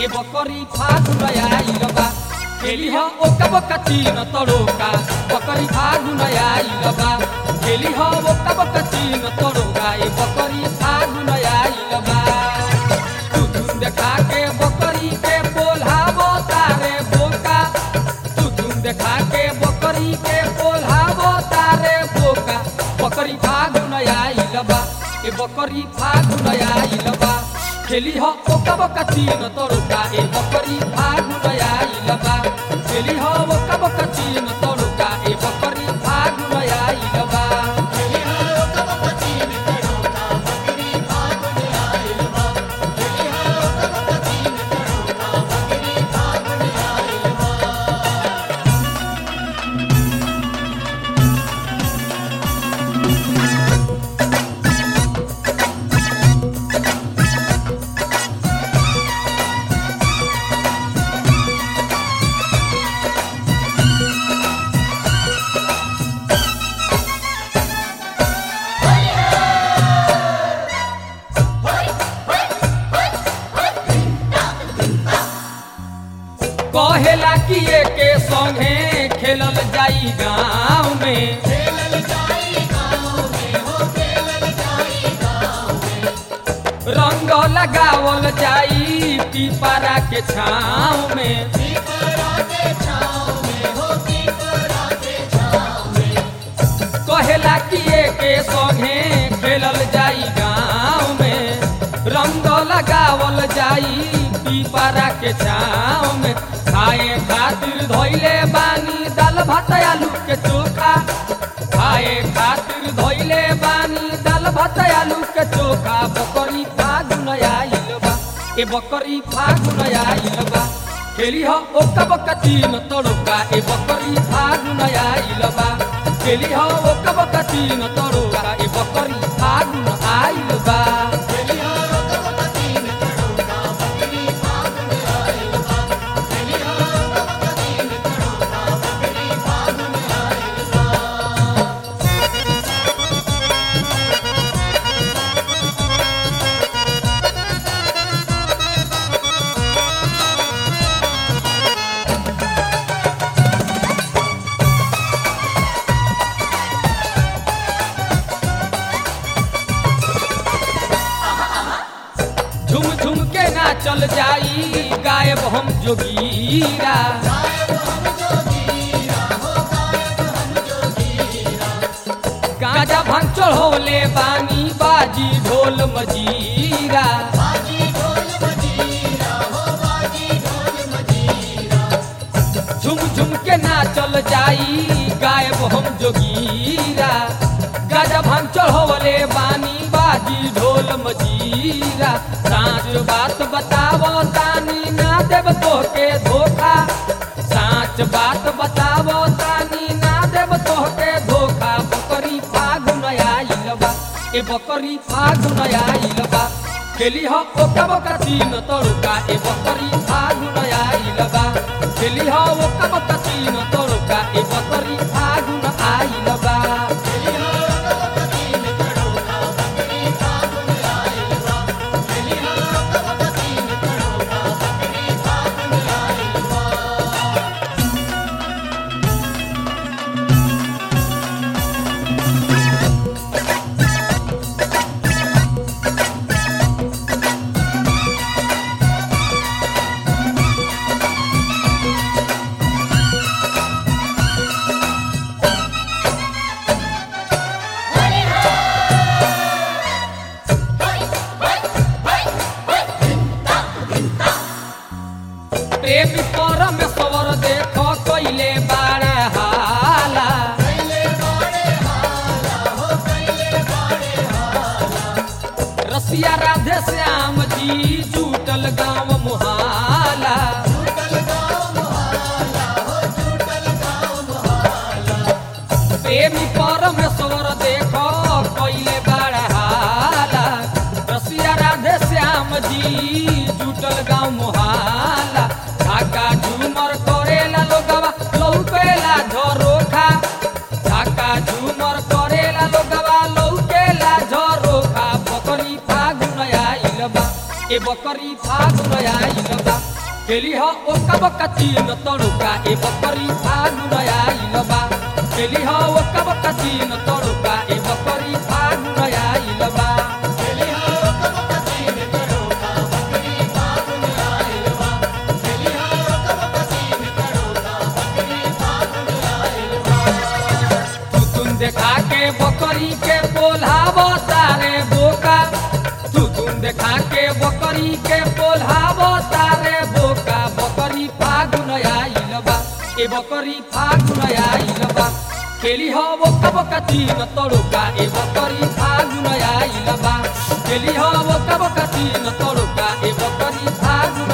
ए बकरी फागुन आइल बा खेली ह ओका बका चीन तड़ोका बकरी फागुन आइल बा खेली ह ओका बका चीन तड़ोका ए बकरी फागुन आइल बा तू धुन देखा के बकरी के बोलाबो तारे बोका तू धुन देखा के बकरी के बोलाबो तारे बोका बकरी फागुन आइल बा ए बकरी फागुन आइल बा खेली ह ओका बका चीन तड़ोका ए बकरी फागुन आइल बा खेली ह ओका बका चीन तड़ोका ए बकरी फागुन आइल बा कहेला कि के संगे खेलल जाई गाँव में रंग लगावल जाई पीपरा के छाँव में कहेला कि के संगे खेलल जाई गाँव में रंग लगावल जाई पीपरा के छाँव में खाए खातिर धोइले बानी दाल भात आलू के चोखा खाए खातिर धोइले बानी दाल भात आलू के चोखा बकरी फागुन आइल बा ए बकरी फागुन आइल बा खेली ह ओका बका तीन तड़ोका ए बकरी फागुन आइल बा खेली ह ओका बका तीन तड़ोका ए बकरी फागुन आइल बा झुम झुम के ना चल जाई गायब हम जोगीरा गाजा भांग चढ़ोले बानी बाजी ढोल मजीरा झुम झुम के ना चल जाई गायब हम जोगीरा गाजा भांग चढ़ोले बानी बाजी ढोल मजीरा साँच बात बतावो तानी ना देव तोहके धोखा साँच बात बतावो तानी ना देव तोहके धोखा बकरी फागुन आइल बा ए बकरी फागुन आइल बा खेली ह ओका बका तीन तड़ोका ए बकरी फागुन आइल बा खेली ह ओका बका तीन तड़ोका ए बकरी फागुन आइल बा प्रेमी परमेश्वर देख कैले बाड़ा हाला रसिया राधे श्याम जी जुटल गाँव मुहाला प्रेमी परमेश्वर देख कैले बाड़ा हाला रसिया राधे श्याम जी जुटल गाँव मुहाला ढाका झूमर करेला लोगवा लौकेला झरोखा ढाका झूमर करेला लोगवा लौकेला झरोखा बकरी फागुन आइल बा ए बकरी फागुन आइल बा खेली हो ओका बका चीन तड़ोका ए बकरी फागुन आइल बा खेली हो ओका बका चीन तड़ोका ए बकरी फागुन आइल बा तुम देखा के बकरी के बोलाव तारे बोका तू तुम देखा के बकरी के बोलाव तारे बोका बकरी फागुन आइल बा ए बकरी फागुन आइल बा केली हो बोका बोका तीन तड़ोका ए बकरी फागुन आइल बा केली हो बोका बोका तीन तड़ोका ए बकरी फागुन